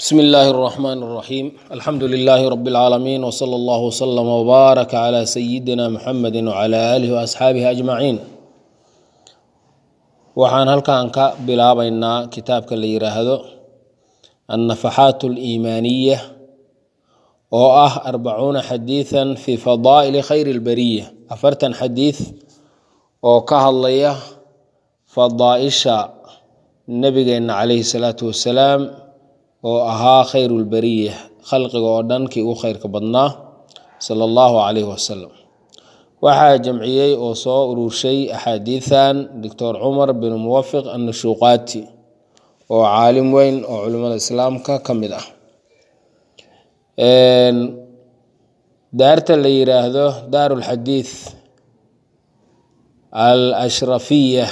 بسم الله الرحمن الرحيم الحمد لله رب العالمين وصلى الله وسلم وبارك على سيدنا محمد وعلى آله وأصحابه أجمعين waxaan halkan ka bilaabaynaa kitaabka la yiraahdo annafaxaat aliimaaniya oo ah arbacuuna xadiidan fi fadaa'ili khayri lbariya afartan xadiid oo ka hadlaya fadaaisha nabigeenna calayhi salaatu wasalaam oo ahaa khayru lbariya khalqiga oo dhan kii ugu khayrka badnaa sala allahu calayhi wasalam waxaa jamciyey oo soo ururshay axaadiidan doctor cumar bin muwafiq annashuuqaati oo caalim weyn oo culimmada islaamka ka mid ah daarta la yiraahdo daaru lxadiid al ashrafiya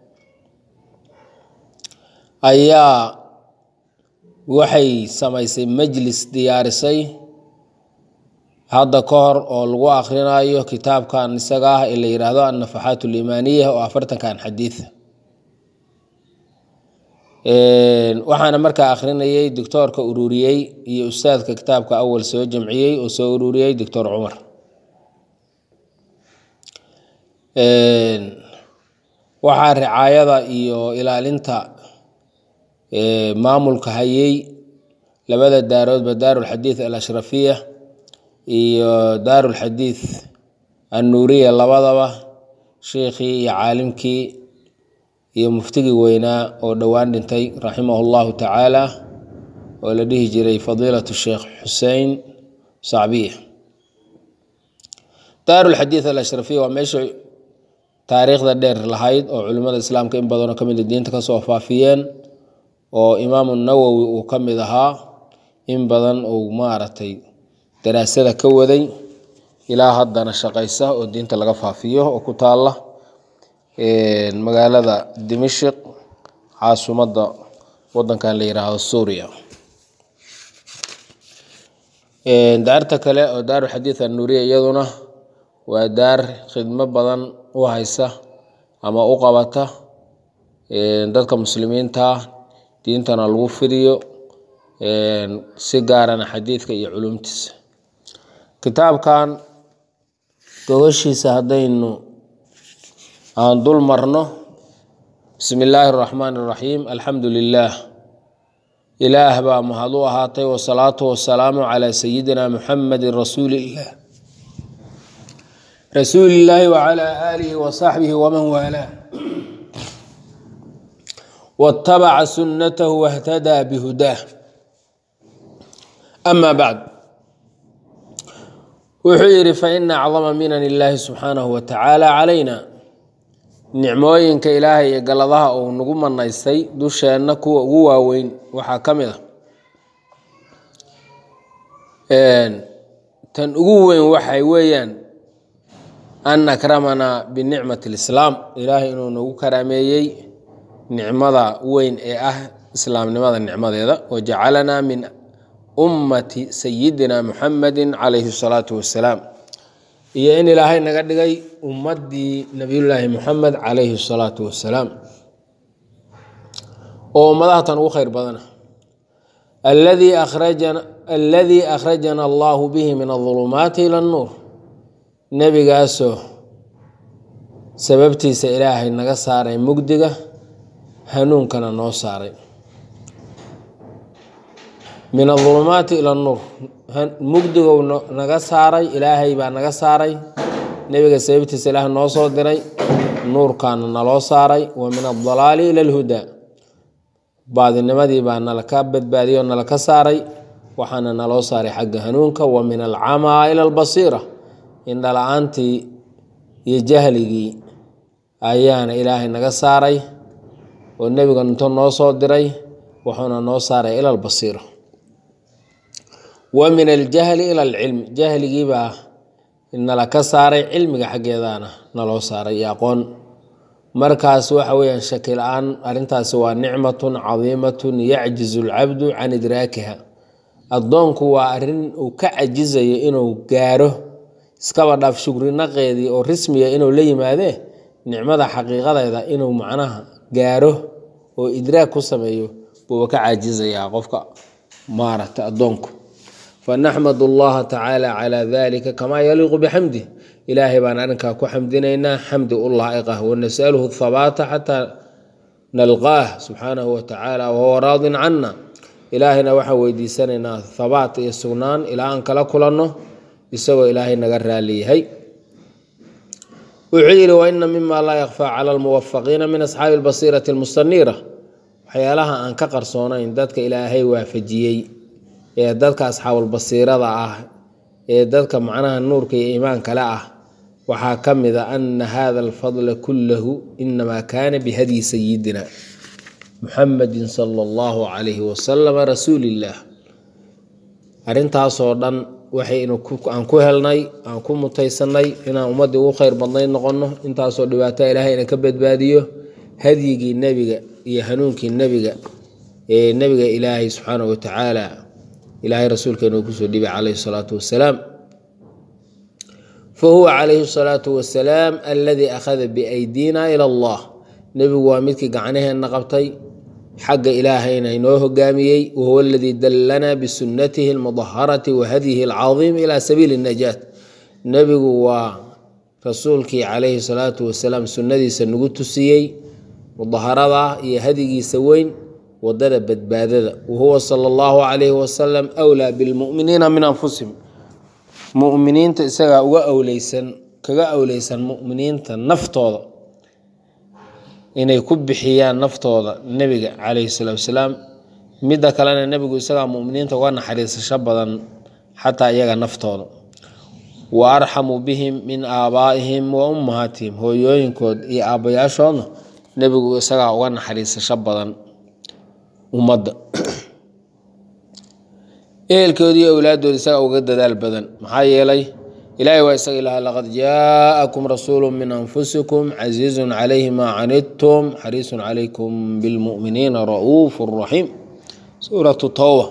ayaa waxay samaysay majlis diyaarisay hadda ka hor oo lagu akhrinayo kitaabkan isaga ah ee la yiraahdo annafaxaat aliimaaniya oo afartankan xadiid waxaana markaa akhrinayay doctoorka ururiyey iyo ustaadka kitaabka awal soo jamciyey oo soo ururiyey doctor cumar waxaa ricaayada iyo ilaalinta maamulka hayey labada daaroodba daarulxadiid al ashrafiya iyo daarulxadiid annuuriya labadaba sheikhii iyo caalimkii iyo muftigii weynaa oo dhowaan dhintay raximahu llahu tacaala oo la dhihi jiray fadiilatu sheekh xusein sacbiya daarulxadiid al ashrafiya waa meesha taariikhda dheer lahayd oo culimmada islaamka in badanoo ka mida diinta kasoo faafiyeen oo imaamu nawowi uu ka mid ahaa in badan uu maaragtay daraasada ka waday ilaa haddana shaqaysa oo diinta laga faafiyo oo ku taalla magaalada dimashik caasimadda wadankan la yiraahdo suuriya daarta kale oo daaru xadiid annuuriya iyaduna waa daar khidmo badan u haysa ama u qabata dadka muslimiinta diintana lagu fidiyo si gaarana xadiidka iyo culumtiisa kitaabkan gogoshiisa haddaynu aan dul marno bismi illaahi araxmaan araxiim alxamdu lilaah ilaah baa mahad u ahaatay wasalaatu wasalaamu calaa sayidina muxamedin rasuuliillah rasuulillaahi wacalaa aalihi wasaxbihi waman waalaa watabaca sunnatahu wahtadaa bihudaah ama bacd wuxuu yidhi faina acdama minan illaahi subxaanahu wa tacaala calayna nicmooyinka ilaahay iyo galadaha uu nagu manaystay dusheenna kuwa ugu waaweyn waxaa ka mid a tan ugu weyn waxay weeyaan an akramanaa binicmati lislaam ilaahay inuu nagu karaameeyey nicmada weyn ee ah islaamnimada nicmadeeda wajacalanaa min ummati sayidina muxamedi calayhi salaatu wasalaam iyo in ilaahay naga dhigay ummadii nabiyullaahi muxamed calayhi salaatu wasalaam oo ummadaha tan ugu khayr badana alladii akhrajana allahu bihi min adulumaati ila annuur nebigaasoo sababtiisa ilaahay naga saaray mugdiga hanuunkana noo saaray min adulumaati ila nuur mugdigow naga saaray ilaahay baa naga saaray nebiga sababtiisa ilaah noo soo diray nuurkaana naloo saaray wa min adalaali ila alhudaa baadinimadii baa nalaka badbaadiyey oo nalaka saaray waxaana naloo saaray xagga hanuunka wa min alcamaa ila albasiira indhala-aantii iyo jahligii ayaana ilaahay naga saaray oo nebiga intuu noo soo diray wuxuuna noo saaray ila albasiira wa min aljahli ila alcilmi jahligiibaa nala ka saaray cilmiga xaggeedana naloo saaray iyo aqoon markaas waxa weyaan shaki la-aan arrintaasi waa nicmatun cadiimatun yacjizu alcabdu can idraakiha addoonku waa arrin uu ka cajizayo inuu gaaro iskaba dhaaf shugrinaqeedii oo rismiya inuu la yimaadee nicmada xaqiiqadeeda inuu macnaha gaaro oo idraag ku sameeyo buuba ka caajizayaa qofka maaragta addoonku fanaxmad allaha tacaala calaa dalika kamaa yaliiqu bixamdih ilaahay baan arrinkaa ku xamdinaynaa xamdi u laa'iqah wanasaluhu thabaata xataa nalqaah subxaanahu watacaala wahuwa raadin cana ilaahayna waxaan weydiisanaynaa thabaat iyo sugnaan ilaa aan kala kulanno isagoo ilaahay naga raaliyahay wuxuu yidhi waina mima laa yakfaa cala almuwafaqiina min asxaabi albasiirati almustaniira waxyaalaha aan ka qarsoonayn dadka ilaahay waafajiyey ee dadka asxaabulbasiirada ah ee dadka macnaha nuurka iyo iimaankale ah waxaa ka mid a ana hada alfadla kullahu inamaa kaana bihadyi sayidina muxamedin sala allahu calayhi wasalama rasuulillaah arrintaasoo dhan waxay aan ku helnay aan ku mutaysanay inaan ummaddii ugu khayr badnayd noqonno intaasoo dhibaato ilaahay ina ka badbaadiyo hadyigii nebiga iyo hanuunkii nebiga ee nebiga ilaahay subxaanahu watacaala ilaahay rasuulkeena uu kusoo dhibay calayhi salaatu wasalaam fa huwa calayhi salaatu wasalaam aladii akhada biaydina ila allah nebigu waa midkii gacnaheenna qabtay xagga ilaahayna inoo hogaamiyey wahuwa aladii dallanaa bisunnatihi almudaharati wa hadyihi alcadiim ila sabiili najaat nebigu waa rasuulkii calayhi salaatu wasalaam sunnadiisa nagu tusiyey mudaharada iyo hadigiisa weyn wadada badbaadada wahuwa sala allahu calayhi wasalam wlaa bilmu'miniina min anfusihim mu'miniinta isagaa uga awleysan kaga awleysan mu'miniinta naftooda inay ku bixiyaan naftooda nebiga calayhi salaatu wasalaam midda kalena nebigu isagaa mu'miniinta uga naxariisasho badan xataa iyaga naftooda wa arxamu bihim min aabaa'ihim wa ummahaatihim hooyooyinkood iyo aabbayaashoodna nebigu isagaa uga naxariisasho badan ummadda ehelkoodi iyo owlaadooda isagaa uga dadaal badan maxaa yeelay ilaahay waa isaga ilaha laqad jaa'akum rasuulu min anfusikum casiizun calayhi maa canidtum xariisun calaykum bilmu'miniina ra'uufu raxiim suuratu towba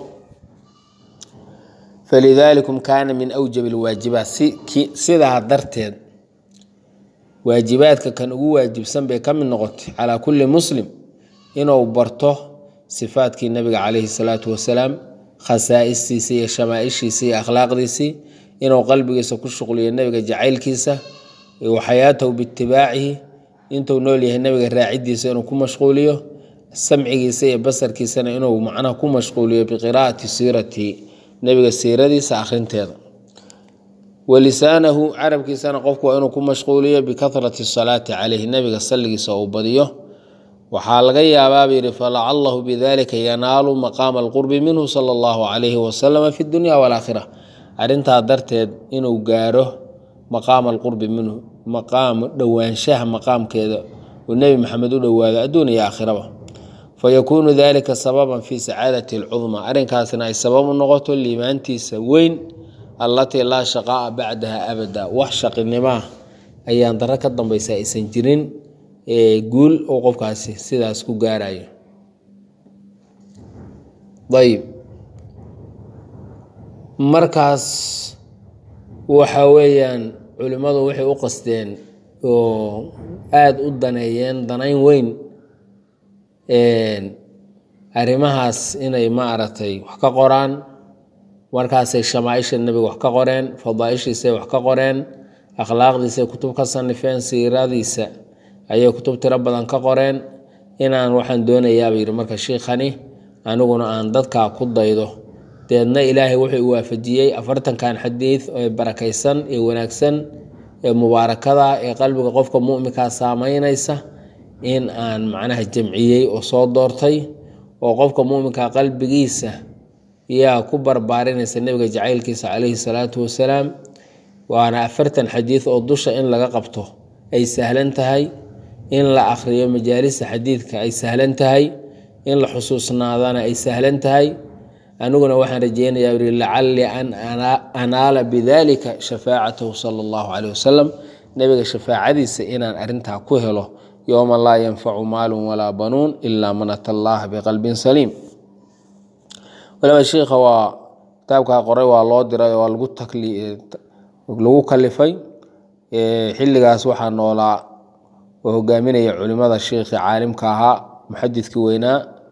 falidalikum kaana min awjab alwaajibaat sidaa darteed waajibaadka kan ugu waajibsan bay ka mid noqotay calaa kulli muslim inuu barto sifaadkii nabiga calayhi salaatu wasalaam khasaa'istiisii iyo shamaaishiisii iyo akhlaaqdiisii inuu qalbigiisa ku shuqliyo nebiga jacaylkiisa wa xayaatahu biitibaacihi intuu nool yahay nebiga raacidiisa inuu ku mashquuliyo samcigiisa iyo basarkiisana inuu macnaha ku mashquuliyo biqiraa'ati siiratihi nebiga siiradiisa akhrinteeda walisaanahu carabkiisana qofku waa inuu ku mashquuliyo bikahrati salaati caleyhi nebiga salligiisa uu badiyo waxaa laga yaabaaba yidhi falacalahu bidalika yanaalu maqaama alqurbi minhu sala allahu calayhi wasalama fi dunya walaakhira arrintaa darteed inuu gaaro maqaama alqurbi minhu maqaam dhowaanshaha maqaamkeeda uu nebi maxamed u dhowaado adduun iyo aakhiraba fayakuunu dalika sababan fi sacaadati alcudmaa arrinkaasna ay sabab u noqoto liimaantiisa weyn allatii laa shaqaa'a bacdaha abada wax shaqinimaa ayaan daro ka dambaysa aysan jirin guul oo qofkaasi sidaas ku gaarayo ayib markaas waxa weeyaan culimmadu waxay u qasteen oo aada u daneeyeen danayn weyn arrimahaas inay maaragtay wax ka qoraan markaasay shamaaisha nebiga wax ka qoreen fadaaishiisay wax ka qoreen akhlaaqdiisay kutub ka sanifeen siiradiisa ayay kutub tiro badan ka qoreen inaan waxaan doonayaaba yidhi marka shiikhani aniguna aan dadkaa ku daydo deedna ilaahay wuxuu u waafajiyey afartankan xadiid ee barakaysan ee wanaagsan ee mubaarakada ee qalbiga qofka mu'minkaa saameynaysa in aan macnaha jamciyey oo soo doortay oo qofka mu'minka qalbigiisa yaa ku barbaarinaysa nebiga jacaylkiisa calayhi salaatu wasalaam waana afartan xadiid oo dusha in laga qabto ay sahlan tahay in la akhriyo majaalista xadiidka ay sahlan tahay in la xusuusnaadana ay sahlan tahay aniguna waxaan rajeynayaa uri lacalli an anaala bidalika shafaacatahu sala allahu caleyh wasalam nebiga shafaacadiisa inaan arrintaa ku helo yowma laa yanfacu maalun walaa banuun ilaa man ata allaha biqalbin saliim waliba shiikha waa kitaabkaa qoray waa loo diray waa lagu kalifay xilligaas waxaa noolaa oo hogaaminaya culimada shiikhii caalimka ahaa muxadidkii weynaa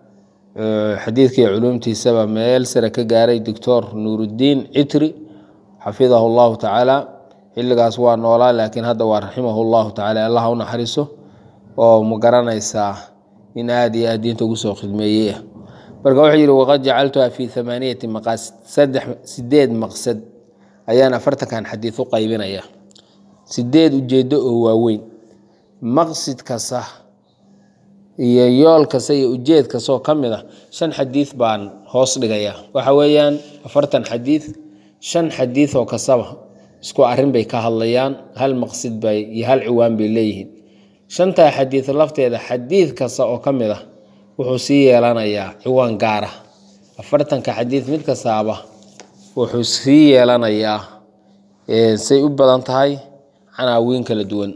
xadiidkii culuumtiisaba meel sare ka gaaray doctor nuuruddiin citri xafidahu llahu tacaala xilligaas waa noolaa laakiin hadda waa raximahu llahu tacala allah u naxariiso oo ma garanaysaa in aada iyo aad diinta ugu soo khidmeeyey ah marka wuxuu yidhi waqad jacaltuha fi amaaniyati maqaasid saddex sideed maqsad ayaan afartankan xadiid u qaybinaya sideed ujeedo oo waaweyn maqsid kasta iyo yool kasta iyo ujeed kastoo ka mid a shan xadiid baan hoos dhigaya waxa weeyaan afartan xadiid shan xadiid oo kastaba isku arrin bay ka hadlayaan hal maqsid bay iyo hal ciwaan bay leeyihiin shantaa xadiid lafteeda xadiid kasta oo ka mid ah wuxuu sii yeelanayaa ciwaan gaar ah afartanka xadiid mid kastaaba wuxuu sii yeelanayaa say u badan tahay canaawiin kala duwan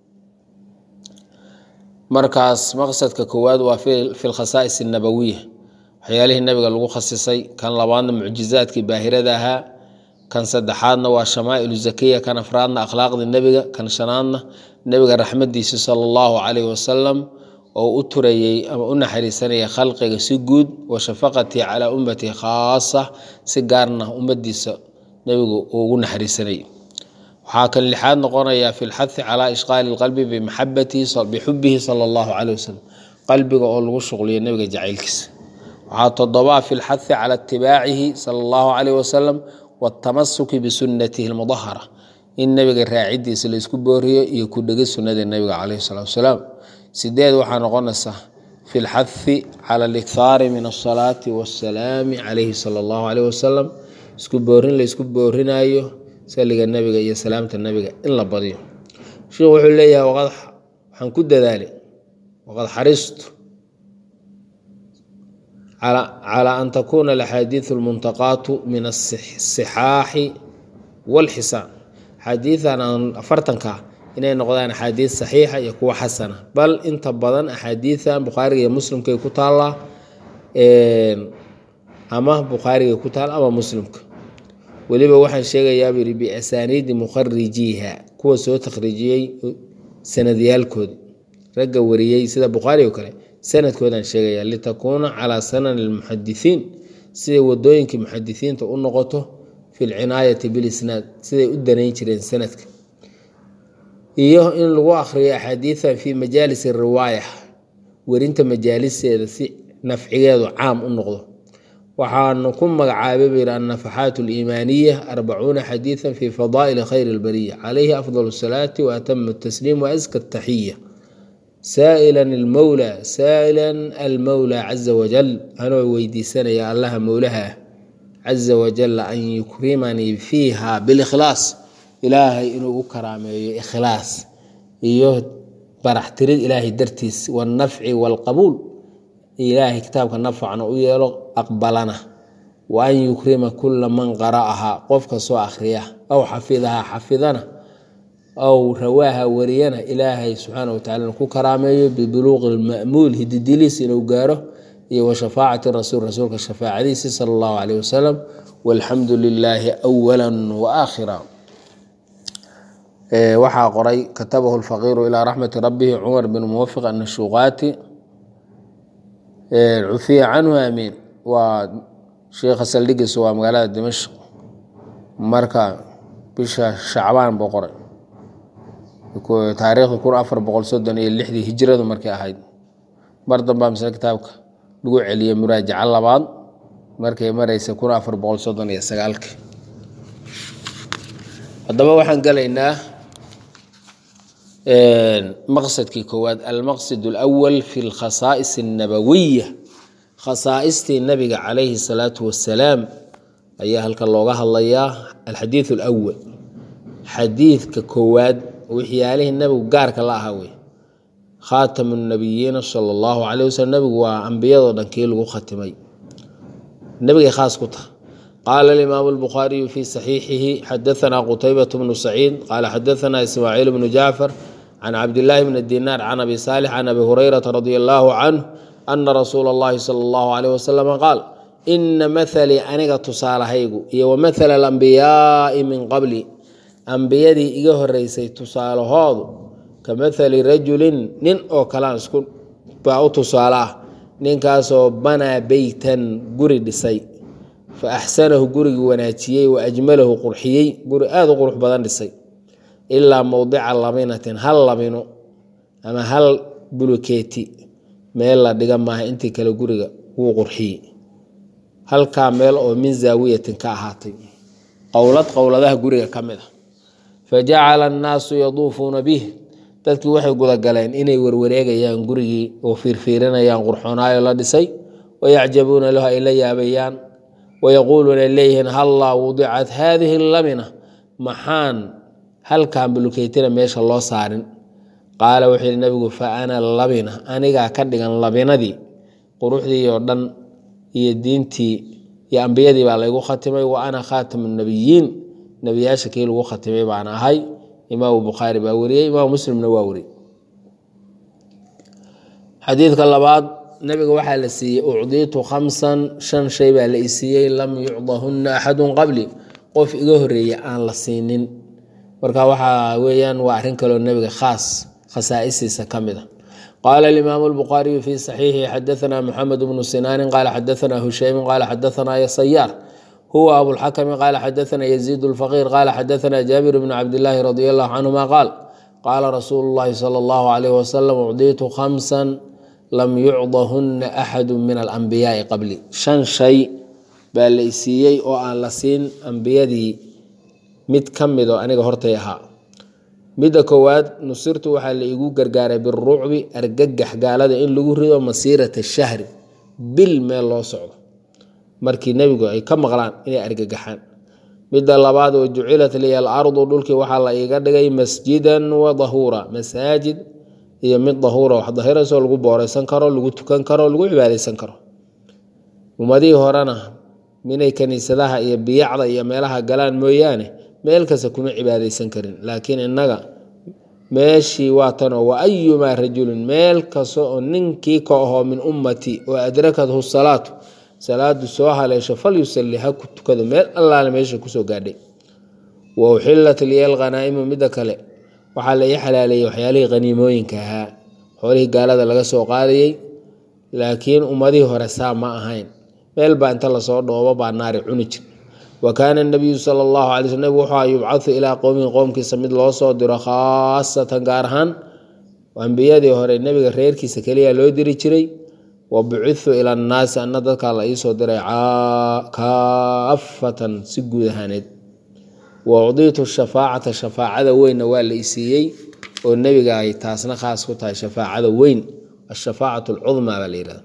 markaas maqsadka koowaad waa fi lkhasaa'is annabawiya waxyaalihii nabiga lagu khasisay kan labaadna mucjizaadkii baahirada ahaa kan saddexaadna waa shamaa'ilu zakiya kan afraadna akhlaaqda nebiga kan shanaadna nebiga raxmadiisa sala allahu calayhi wasalam oo u turayey ama u naxariisanaya khalqiga si guud wa shafaqatii calaa ummatii khaasa si gaarna ummadiisa nebigu uu ugu naxariisanayay waxaa kan lixaad noqonayaa fi lxahi calaa ishqaali lqalbi bixubihi sala allahu caleyh wasalam qalbiga oo lagu shuqliyo nebiga jacaylkiisa waxaa todobaa fi lxahi cala itibaacihi sala allahu caleyh wasalam waatamasuki bisunatihi lmudahara in nebiga raacidiisa la isku booriyo iyo ku dhegi sunnada nebiga caleyhi salatu wasalaam sideed waxaa noqonaysaa fi lxahi cala alikhaari min asalaati waasalaami caleyhi sala allahu caleyh wasalam isku boorin la isku boorinayo saliga nebiga iyo salaamta nebiga in la badiyo sheikhu wuxuu leeyahay waqad waxaan ku dadaalay waqad xaristu calaa an takuuna alaxaadiidu almuntaqaatu min asixaaxi walxisaan axaadiidan aan afartanka inay noqdaan axaadiid saxiixa iyo kuwa xasana bal inta badan axaadiidan bukhaariga iyo muslimkay ku taallaa ama bukhaariga ku taal ama muslimka weliba waxaan sheegayaa buu yidhi biasaaniidi mukharijiiha kuwa soo takhriijiyey sanadyaalkoodi ragga wariyey sida bukhaari oo kale sanadkoodaan sheegayaa litakuuna calaa sanani lmuxadisiin siday wadooyinkii muxadisiinta u noqoto fi lcinaayati bilisnaad siday u danayn jireen sanadka iyo in lagu akhriyo axaadiidan fii majaalis riwaaya werinta majaaliseeda si nafcigeedu caam u noqdo waxaanu ku magacaabay buu yidhi annafaxaat aliimaaniya arbacuuna xadiidan fi fadaa'ili khayri albariya calayhi afdal asalaati wa atamu tasliim wa aska ataxiya saa'ilan almowla saa'ilan almowla caza wajal anoo weydiisanaya allaha mowlaha ah caza wajalla an yukrimanii fiiha bilikhlaas ilaahay inuu u karaameeyo ikhlaas iyo baraxtirid ilaahay dartiis wannafci waalqabuul ilaahay kitaabka nafacna u yeelo aqbalana wa an yukrima kula man qara'ahaa qof kastoo akhriya aw xafidahaa xafidana aw rawaaha wariyana ilaahay subxaana watacala ku karaameeyo bibuluuqi lma'muul hididiliis inuu gaaro iyo wa shafaacati rasuul rasuulka shafaacadiisi sala allahu caleyh wasalam walxamdu lilaahi awala wa aakhira waxaa qoray katabahu lfaqiiru ilaa raxmati rabbihi cumar bin muwafiq annashuuqaati cufiya canhu amiin waa sheikha saldhigiisa waa magaalada dimashq marka bisha shacbaan buu qoray taariikhda kun afar boqol soddon iyo lixdii hijradu markay ahayd mar dambaa misle kitaabka lagu celiyey muraajaco labaad markay mareysa kun afar boqol soddon iyo sagaalkii haddaba waxaan gelaynaa maqsadkii koowaad almaqsid alawal fi lkhasaa'is annabawiya khasaaistii nabiga calayhi salaatu wasalaam ayaa halkan looga hadlayaa alxadiid alawal xadiidka koowaad waxyaalihii nabigu gaarka la ahaa wey khaatamu nabiyiina sala allahu caleyh wasalam nabigu waa ambiyadoo dhan kii lagu khatimay nabigay khaas ku tahay qaala alimaamu albukhaariyu fii saxiixihi xadaanaa qutaybat bnu saciid qaala xadaanaa ismaaciil bnu jacfar can cabdillaahi bni dinaar can abi saalix can abi hurayrata radia allaahu canhu ana rasuula allahi sala allahu caleyh wasalam qaal ina mathalii aniga tusaalahaygu iyo wa mathala alambiyaai min qabli ambiyadii iga horeysay tusaalahoodu ka mathali rajulin nin oo kalaan isku baa u tusaale ah ninkaasoo banaa beytan guri dhisay fa axsanahu gurigii wanaajiyey wa ajmalahu qurxiyey guri aada u qurux badan dhisay ilaa mowdica labinatin hal labino ama hal bulukeeti meel la dhiga maaha intii kale guriga wuu qurxiyey halkaa meel oo min zaawiyatin ka ahaatay qowlad qowladaha guriga ka mid a fa jacala annaasu yaduufuuna bih dadkii waxay gudagaleen inay warwareegayaan gurigii oo fiirfiirinayaan qurxoonaayo la dhisay wayacjabuuna lahu ay la yaabayaan wayaquuluuna leeyihiin hallaa wudicat haadihi lamina maxaan halkan bulukeytina meesha loo saarin qaala wuxuu yihi nabigu fa ana labina anigaa ka dhigan labinadii quruxdii oo dhan iyo diintii iyo ambiyadii baa laygu khatimay wa ana khaatamu nabiyiin nebiyaasha kii lagu khatimay baan ahay imaamu bukhaari baa wariyey imaamu muslimna waa wariyey xadiidka labaad nabiga waxaa la siiyey ucdiitu khamsan shan shay baa la isiiyey lam yucdahunna axadun qabli qof iga horeeya aan la siinin marka waxaa weeyaan waa arrin kaloo nebiga khaas khasaa'isiisa ka mid a qaala alimaamu albukhaariyu fii saxiixi xadaanaa moxamed bnu sinaanin qaala xadaanaa hushaymin qaala xadaanaa yasayaar huwa abulxakmi qaala xadaanaa yaziid lfaqiir qaala xadaanaa jaabir bnu cabdilaahi radi allahu canhuma qaal qaala rasuulu llahi sala allahu calayh wasalam ucdiitu khamsan lam yucdahunna axadu min alambiyaai qabli shan shay baa la isiiyey oo aan la siin ambiyadii mid ka mid oo aniga hortay ahaa midda koowaad nusirtu waxaa la igu gargaaray birucbi argagax gaalada in lagu rido masiirata shahri bil meel loo socdo markii nebigu ay ka maqlaan inay argagaxaan midda labaad oo jucilat liya alardu dhulkii waxaa la iiga dhigay masjidan wa dahuura masaajid iyo mid dahuura wax dahirasoo lagu booreysan karo lagu tukan karo lagu cibaadeysan karo ummadihii horena minay kaniisadaha iyo biyacda iyo meelaha galaan mooyaane meel kasta kuma cibaadeysan karin laakiin innaga meeshii waa tanoo wa ayumaa rajulin meel kasta oo ninkii ka ahoo min ummati oo adrakathu salaatu salaadu soo haleesho falyusalli ha ku tukado meel allaale meesha kusoo gaadhay wa uxillat liya alkhanaa'imu midda kale waxaa la ii xalaaleeyey waxyaalihii khaniimooyinka ahaa xoolihii gaalada laga soo qaadayey laakiin ummadihii hore saa ma ahayn meel baa inta lasoo dhoobo baa naari cuni jir wa kaana nabiyu sala allahu alay sl nabig wuxuu yubcadu ilaa qowmihi qowmkiisa mid loo soo diro khaasatan gaar ahaan ambiyadii hore nebiga reerkiisa keliya loo diri jiray wa bucitu ila annaasi anna dadkaa la iisoo diray kaafatan si guud ahaaneed wa ucdiitu shafaacata shafaacada weynna waa la isiiyey oo nebiga ay taasna khaas ku tahay shafaacada weyn ashafaacat alcudmaa baa la yihahda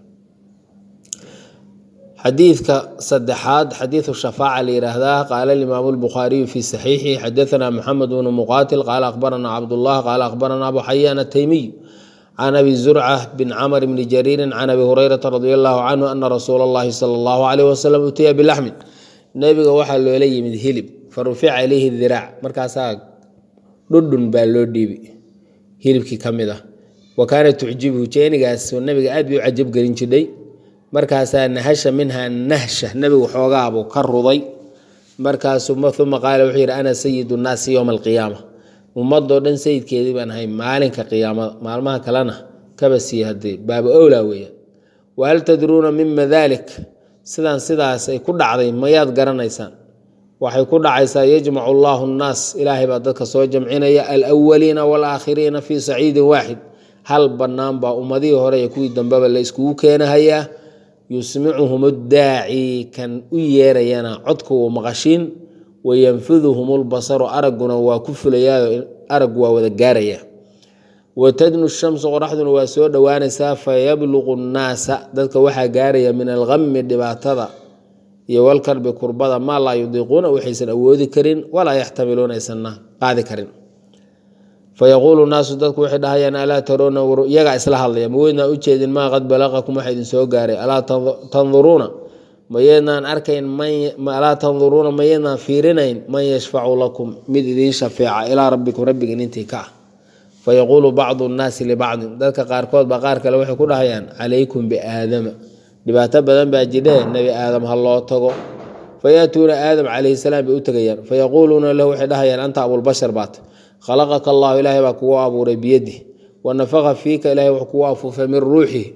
xadiidka saddexaad xadiidu shafaaca la yidhaahdaa qaala alimaamu albukhaariyu fii saxiixi xadaanaa moxamed bnu muqaatil qaala akhbaranaa cabdullah qaala akhbaranaa abu xayaan ataymiy can abi zurca bin camr bni jariirin can abi hurayrata radi allahu canhu ana rasuula allahi sala allahu alayh wasalam utiya bilaxmin nebiga waxaa loola yimid hilib fa rufica ilayhi diraac markaasaa dhudhun baa loo dhiibi hilibkii ka mid ah wa kaana tucjibhu jeenigaas nabiga aad bay u cajab gelin jidhay markaasaa nahasha minha nahsha nebigu xoogaabuu ka ruday markaasu uma qaala wuxuu yidhi ana sayidu nnaasi yowma alqiyaama ummadoo dhan sayidkeedii baan ahay maalinka qiyaamada maalmaha kalena kaba sii hadee baaba owlaa weeyaan wahal tadruuna mima dalik sidaan sidaas ay ku dhacday mayaad garanaysaan waxay ku dhacaysaa yajmacu allaahu nnaas ilaahay baa dadka soo jamcinaya alwaliina waalaakhiriina fii saciidin waaxid hal bannaan baa ummadihii hore iyo kuwii dambeba la iskugu keenahayaa yusmicuhum daaci kan u yeerayana codka uu maqashiin wayanfiduhum lbasaru aragguna waa ku fulayaa araggu waa wada gaaraya watadnu shamsu qoraxduna waa soo dhowaanaysaa fayabluqu nnaasa dadka waxaa gaaraya min algami dhibaatada iyo walkarbi kurbada maa laa yudiiquuna waxaysan awoodi karin walaa yaxtamiluuna aysanna qaadi karin fayaquulu naasu dadku waxay dhahayaan alaa taroona iyagaa isla hadlaya maweydnaan ujeedin maa qad balaqakum waxa idin soo gaaray alaa tanduruuna mayeednaan arkayn alaa tanduruuna mayeednaan fiirinayn man yashfacu lakum mid idiin shafeeca ilaa rabbikum rabbigiin intii ka ah fayaquulu bacdu nnaasi libacdin dadka qaarkood baa qaar kale waxay ku dhahayaan calaykum biaadama dhibaato badan baa jidhee nebi aadam ha loo tago fayaatuuna aadam calayhi salaam bay u tegayaan fayaquuluuna lahu waxay dhahayaan anta abulbashar baata khalaqaka allahu ilaahay baa kugu abuuray biyadih wa nafaqa fiika ilahay wuxuu kugu afuufay min ruuxihi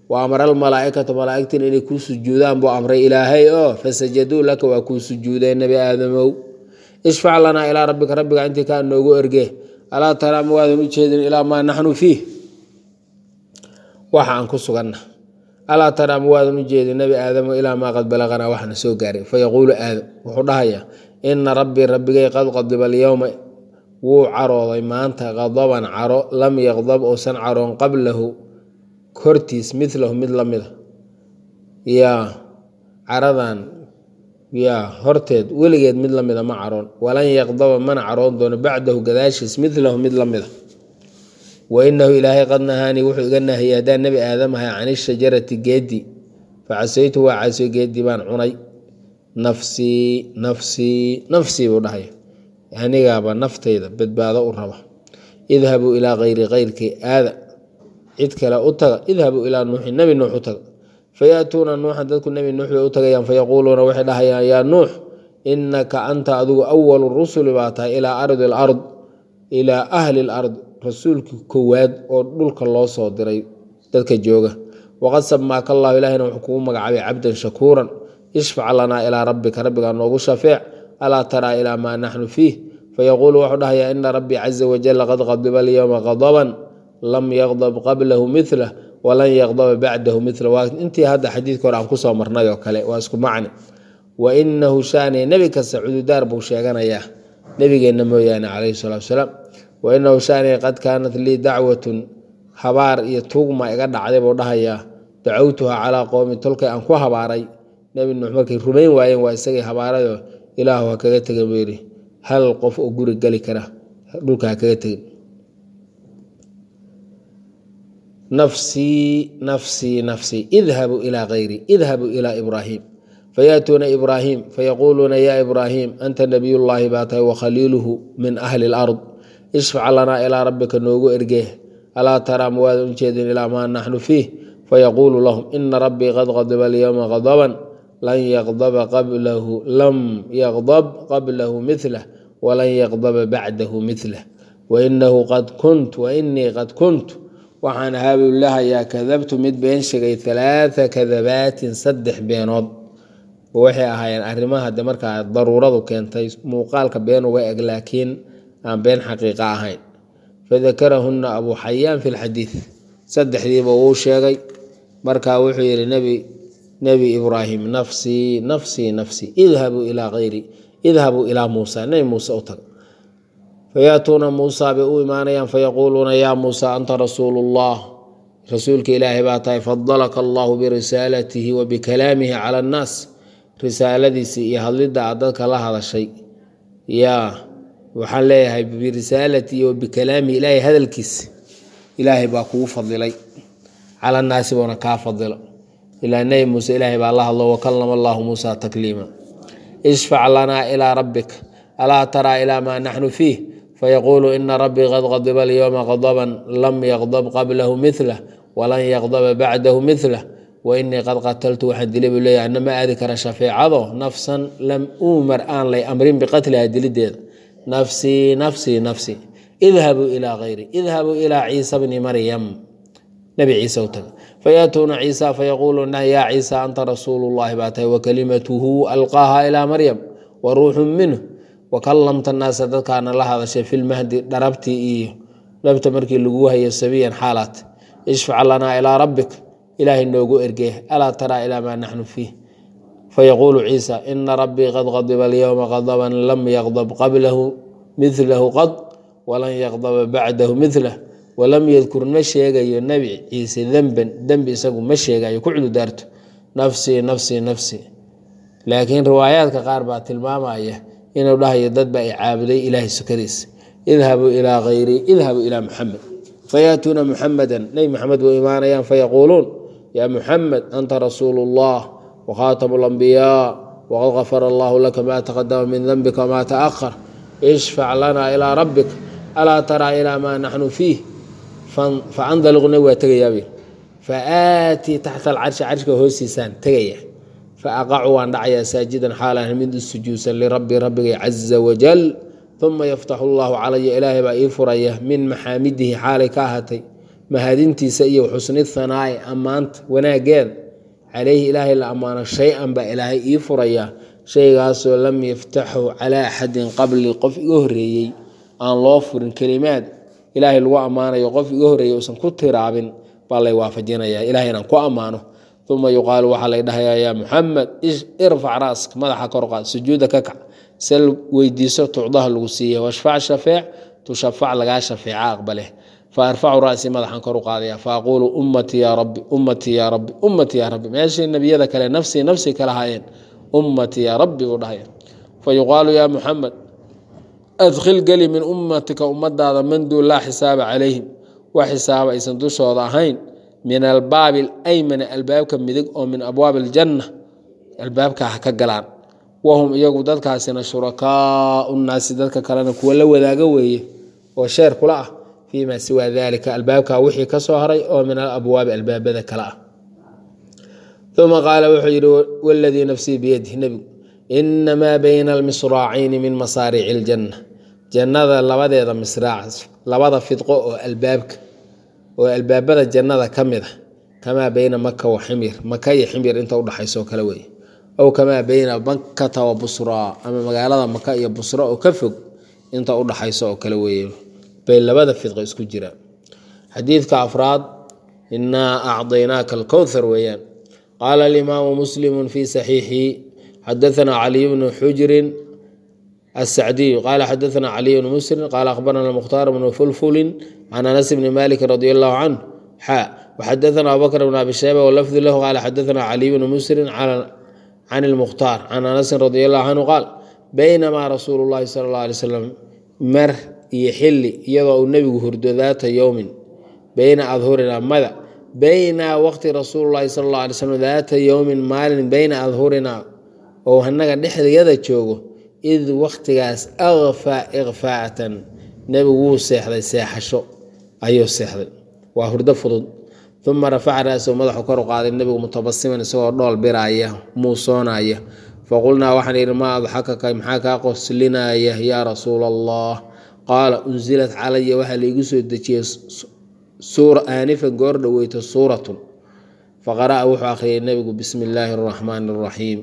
wa amara almalaa'ikata malaa'igtina inay kuu sujuudaan buu amray ilaahay oo fasajaduu laka waa kuu sujuudeen nebi aadamow ishfac lanaa ilaa rabbika rabbiga intii kaa noogu erge alaa taraa ma waadan u jeedin ilaa maa naxnu fiih waxa aan ku suganna alaa taraa ma waadan u jeedin nebi aadamo ilaa maa qad balaqanaa waxna soo gaaray fayaquulu aadam wuxuu dhahayaa ina rabbii rabbigay qad qadiba alyowma wuu carooday maanta qadaban caro lam yaqdab uusan caroon qablahu hortiis milahu mid la mida yaa caradan yaa horteed weligeed mid la mida ma caroon walan yaqdaba mana caroon doono bacdahu gadaashiis milahu mid la mida wa inahu ilaahay qad nahaanii wuxuu iga nahiyey haddaan nebi aadam ahay can ishajarati geedi facasaytu waa caasiyo geedii baan cunay nafsii nafsii nafsii buu dhahay anigaaba naftayda badbaado u raba idhabuu ilaa kayri kayrkii aada cid kale u taga idhabuu ilaa nuuxin nebi nuux u taga fayaatuuna nuuxan dadku nebi nuux bay u tagayaan fayaquuluuna waxay dhahayaan yaa nuux inaka anta adigu awalu rusuli baa tahay ilaa ardi alard ilaa ahli lard rasuulkii kowaad oo dhulka loo soo diray dadka jooga waqad samaaka allahu ilahina wuxuu kugu magacaabay cabdan shakuuran ishfac lanaa ilaa rabbika rabbigaa noogu shafeec alaa taraa ilaa maa naxnu fiih fayaquulu wuxuu dhahayaa ina rabbii caza wajalla qad qadiba alyowma qadaban lam yaqdab qablahu milah walan yaqdaba bacdahu mila waa intii hadda xadiidka hore aan kusoo marnay oo kale waa isku macni wa inahu shaaniya nebi kasta cududaar buu sheeganayaa nebigeenna mooyaane calayhi salatu wasalaam wa inahu shaaniya qad kaanat lii dacwatun habaar iyo tuugma iga dhacday buu dhahayaa dacowtuha calaa qowmi tolkay aan ku habaaray nebi nuux markay rumayn waayeen waa isagay habaarayo ilaahu ha kaga tegin buu yidhi hal qof oo guri geli kara dhulka ha kaga tegin nafsii nafsii nafsii idhabuu ilaa kayri idhabuu ilaa ibraahim fayaatuuna ibraahim fayaquuluuna yaa ibraahim anta nabiyullaahi baa tahay wakhaliiluhu min ahli lard ishfac lanaa ilaa rabbika noogu ergee alaa taraa ma waadan u jeedin ilaa maa naxnu fiih fayaquulu lahum ina rabbii qad qadiba alyowma qadaban lan yaqdaba qablahu lam yaqdab qablahu milah walan yaqdaba bacdahu milah wainahu qad kunt wainii qad kunt waxaan ahaa buu lahayaa kadabtu mid been sheegay halaatha kadabaatin saddex beenood waxay ahaayeen arrimaha de markaa daruuradu keentay muuqaalka been uga eg laakiin aan been xaqiiqa ahayn fadakarahunna abuu xayaan fi lxadiid saddexdiiba wuu sheegay markaa wuxuu yidhi nebi nebi ibraahim nafsii nafsii nafsii idhabuu ilaa kayri idhabuu ilaa muusa nebi muuse u taga fayaatuuna muusa bay u imaanayaan fayaquuluuna yaa muusa anta rasuulu llah rasuulka ilaahay baa tahay fadalaka allahu birisaalatihi wa bikalaamihi cala annaas risaaladiisii iyo hadlidda aad dadka la hadashay yaa waxaan leeyahay birisaalatihi wa bikalaamihi ilaahay hadalkiisa ilaahay baa kugu fadilay cala annaasi buuna kaa fadilo ilaa nebi muuse ilaahay baa la hadlo wakalama allahu muusa takliima ishfac lanaa ilaa rabbik alaa taraa ilaa maa naxnu fiih fayaquulu ina rabbii qad qadiba alyowma qadaban lam yaqdab qablahu milah walan yaqdaba bacdahu milah wainii qad qataltu waxaan dilay buu leeyahay ana ma aadi kara shafeecado nafsan lam uumar aan lay amrin biqatliha dilideeda nafsii nafsii nafsii idhabuu ilaa kayri idhabuu ilaa ciisa bni maryam nabi ciise u taga fayaatuuna ciisa fayaquuluuna yaa ciisa anta rasuulu llahi baa tahay wakalimatuhu alqaaha ilaa maryam wa ruuxun minhu wakalamta naasa dadkaana la hadashay filmahdi dharabtii iyo dhabta markii lagu hayo sabiyan xaalaat ishfac lanaa ilaa rabbik ilaahay noogu ergee alaa taraa ilaa maa naxnu fiih fayaquulu ciisa ina rabbii qad qadiba alyowma qadaban lam yaqdab qablahu milahu qad walan yaqdaba bacdahu milah walam yadkur ma sheegayo nebi ciise demben dembi isagu ma sheegayo ku cududaarto nafsii nafsii nafsii laakiin riwaayaadka qaar baa tilmaamaya inuu dhahayo dadba ay caabuday ilaahay sukadiisa idhabuu ilaa kayri idhabuu ilaa muxamed fayaatuuna muxamedan nebi maxamed buu imaanayaan fayaquuluun yaa muxamed anta rasuulu llah wakhaatamu lambiyaa waqad gafara allahu laka maa taqadama min denbika wamaa taahar ishfac lanaa ilaa rabbik alaa taraa ilaa maa naxnu fiih faandaliqu nabig waa tegayaab faaatii taxta alcarshi carshka hoostiisaan tegaya faaqacu waan dhacayaa saajidan xaalan mid u sujuudsan lirabbi rabbigay caza wajal uma yaftaxu allahu calaya ilaahay baa ii furaya min maxaamidihi xaalay ka ahaatay mahadintiisa iyo xusni thanaa'i ammaanta wanaaggeeda calayhi ilaahay la ammaano shay-an baa ilaahay ii furayaa shaygaasoo lam yaftaxu calaa axadin qabli qof iga horreeyey aan loo furin kelimaad ilaahay lagu ammaanayo qof iga horreeyey uusan ku tiraabin baa lay waafajinayaa ilahay inaan ku ammaano uma yuqaalu waxaa lay dhahayaa yaa muxamed irfac raaska madaxa korqaad sujuuda ka kac sal weydiiso tucdaha lagu siiya washfac shafeec tushafac lagaa shafeeca aqbale faarfacu ra'sii madaxan kor u qaadaya faaquulu ummatii yaa rabbi ummatii yaa rabbi ummatii yaa rabbi meeshii nebiyada kale nafsii nafsii kala hayeen ummatii yaa rabbi buu dhahaya fa yuqaalu yaa muxamed adkhil geli min ummatika ummadaada man duu laa xisaaba calayhim wax xisaaba aysan dushooda ahayn min albaabi alaymani albaabka midig oo min abwaabi aljanna albaabkaa ha ka galaan wahum iyagu dadkaasina shurakaau nnaasi dadka kalena kuwa la wadaaga weeye oo sheer kula ah fii maa siwaa dalika albaabkaa wixii ka soo haray oo min alabwaabi albaabada kale ah uma qaala wuxuu yidhi waladii nafsii biyadih nebigu inamaa bayna almisraacayni min masaariici iljanna jannada labadeeda misraac labada fidqo oo albaabka oo albaabada jannada ka mid a kamaa beyna maka wa ximyar maka iyo ximyar inta udhaxayso kale weeye ow kamaa beyna makkata wa busraa ama magaalada maka iyo busra oo ka fog inta udhaxayso oo kale weeye bay labada fidqo isku jiraan xadiidka afraad inaa acdaynaaka alkowthar weeyaan qaala alimaamu muslimu fi saxiixihi xadaثna caliy bnu xujrin الsacdiy qala xadaثna caliy bnu musrin qala akhbarana mukhtaar bnu fulfulin can anas bni maliki radi allahu canه xa wxadaثna abubakr bn abi shayba walafdu lahu qala xadaثna caliy bnu musrin can اlmukhtaar can anasin radi allahu canhu qaal baynamaa rasuulu اllahi sala اllah alay slam mar iyo xili iyadoo uu nebigu hurdo daata yowmin beyna adhurina mada bayna waqti rasuul lahi sal alla alay slm daata yowmin maalin beyna adhurina oo hanaga dhexdayada joogo id waktigaas akfaa ikfaatan nebigu wuu seexday seexasho ayuu seexday waa hurdo fudud uma rafaca ra'sahu madaxu kor u qaaday nebigu mutabasiman isagoo dhool biraaya muusoonaya faqulnaa waxaan yidhi maa adxakaka maxaa kaa qoslinaya yaa rasuula allah qaala unsilat calaya waxaa laigu soo dejiyey aanifan goor dhoweyto suuratun faqara'a wuxuu akhriyay nebigu bismi illaahi araxmaani araxiim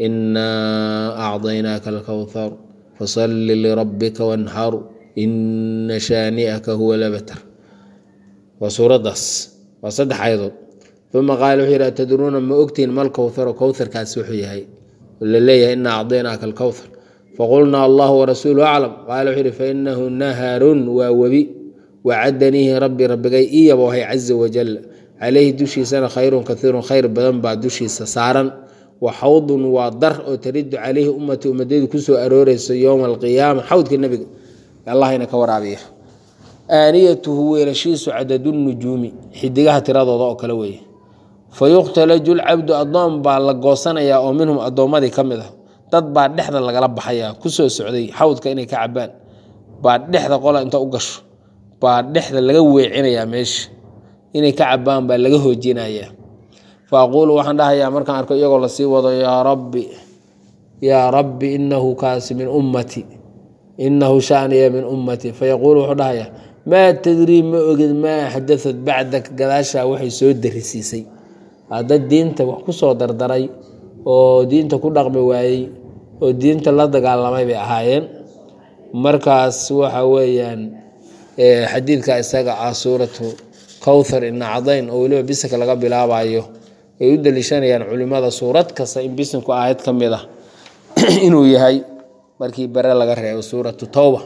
inaa acdaynaaka alkowthar fasalli lirabbika wanxar ina shaani'aka huwa labatar waa suuraddaas waa saddex ayadood uma qaala wuxuu yidhi atadruuna ma ogtihin mal kowtharo kowtharkaas wuxuu yahay la leeyahay inaa acdaynaaka alkowthar faqulnaa allahu warasuulu aclam qaala wuxuu yidhi fainahu naharun waa webi wacadaniihi rabbi rabbigay ii yaboohay caza wajal calayhi dushiisana khayrun kaiirun khayr badan baa dushiisa saaran wa xawdun waa dar oo taridu calayhi ummatii ummadaydu kusoo arooreyso yowma alqiyaama xawdka nebiga allahayna ka waraabiya aaniyatuhu weelashiisu cadadnujuumi xidigaha tiradooda oo kale weeye fa yuqtalaju lcabdu addoon baa la goosanayaa oo minhum addoommadii ka mid ah dad baa dhexda lagala baxayaa kusoo socday xawdka inay ka cabaan baa dhexda qola inta u gasho baa dhexda laga weecinayaa meesha inay ka cabaan baa laga hoojinayaa fa aquulu waxaan dhahayaa markaan arko iyagoo lasii wado yaa rabbi yaa rabbi inahu kaasi min ummati inahu shaniya min ummati fayaquulu wuxuu dhahayaa maa tadrii ma ogid maa xadaad bacdak gadaashaa waxay soo darisiisay dad diinta wax ku soo dardaray oo diinta ku dhaqmi waayey oo diinta la dagaalamay bay ahaayeen markaas waxa weeyaan xadiidka isaga ah suuratu kowthar ina cadayn oo weliba bisinka laga bilaabayo ay u daliishanayaan culimada suurad kasta in bisinku aayad ka mid ah inuu yahay markii bare laga reebo suuratu towba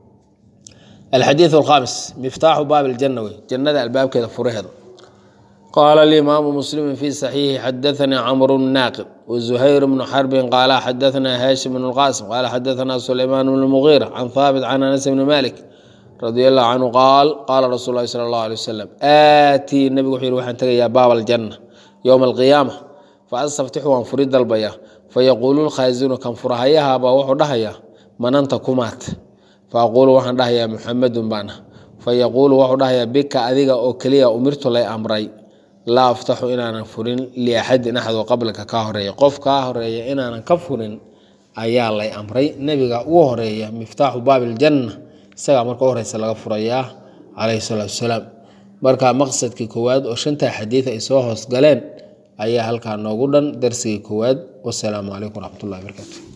alxadiiث alkhamis miftaaxu baab اljanna wey jannada albaabkeeda furaheeda qaala alimaamu muslimu fi saxiixi xadaثanii camru naaqib wazuhayr bnu xarbin qaala xadaثna haashim bn اlqaasim qaala xadaثna sulaymaan bn mugiira can haabit can anas bni malik radi allahu canhu qaal qaala rasuul lahi sala allahu alay wasalam aatii nebigu wuxuu yihi waxaan tegayaa baab aljanna yowma alqiyaama fa astaftixu waan furi dalbayaa fayaquulu lkhaasinu kan furahayahabaa wuxuu dhahayaa mananta kumaat fa aquulu waxaan dhahayaa muxamedun baana fayaquulu wuxuu dhahayaa bika adiga oo keliya umirtu lay amray laa aftaxu inaanan furin liaxadin axadoo qablaka kaa horeeya qof kaa horeeya inaanan ka furin ayaa lay amray nebiga ugu horeeya miftaaxu baab iljanna isagaa marka u horeysa laga furayaa calayhi salaatu wasalaam marka maqsadkii koowaad oo shantaa xadiid ay soo hoos galeen ayaa halkaa noogu dhan darsigii koowaad wasalaamu calaykum waraxmat ullahi barakaatu